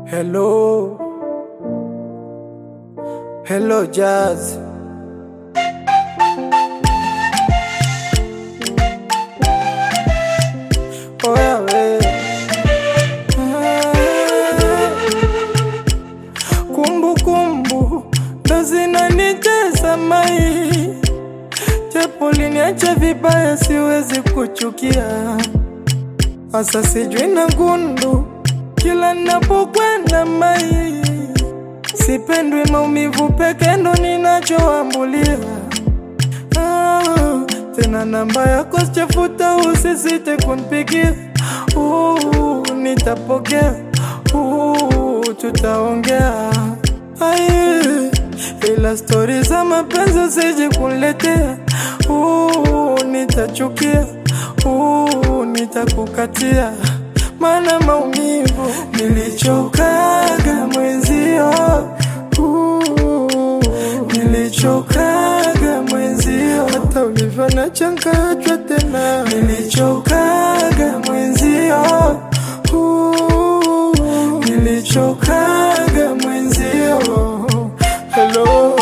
Hello, hello Jazz. Oya we. Kumbu kumbu ndo zinanitesa mai, japo liniacha vibaya, siwezi kuchukia Asa sijui na gundu kila napokwenda mai, sipendwi maumivu peke ndo ninachoambulia. Ah, tena namba yako sichafuta, usisite kunipigia. Uh, nitapokea. Uh, tutaongea. Ai, ila stori za mapenzi usije kuniletea. Uh, nitachukia. Uh, nitakukatia mana maumivu nilichokaga mwenzio uh, nilichokaga mwenzio hata ulivyo na changachwa tena nilichokaga mwenzio uh, nilichokaga mwenzio hello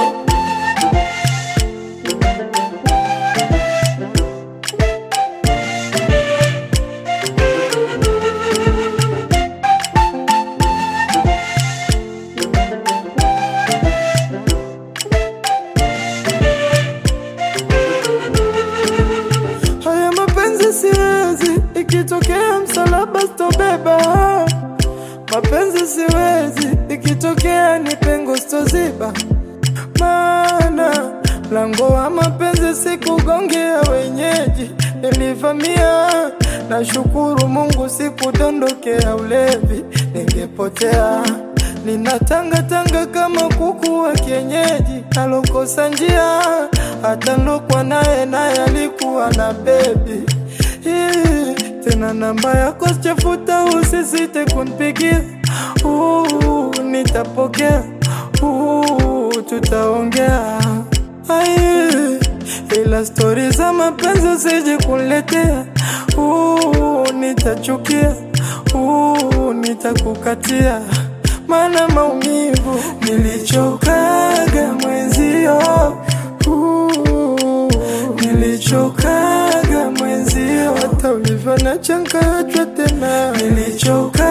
Haya mapenzi siwezi, ikitokea msalaba sitobeba. Mapenzi siwezi, ikitokea ni pengo sitoziba. Maana mlango wa mapenzi sikugongea wenyeji, nilivamia. Nashukuru Mungu sikudondokea ulevi, ningepotea ninatangatanga kama kuku wa kienyeji, nalokosa njia. Hata nilokwa naye naye alikuwa na bebi Ih, tena namba yako sichafuta, usisite kunipigia. Uh, nitapokea. Uh, tutaongea. Ai, ila stori za mapenzi usije kuniletea. Uh, nitachukia. Uh, nitakukatia mana maumivu nilichokaga mwenzio uh, nilichokaga mwenzio hata ulivyo na changachwa tena nilichoka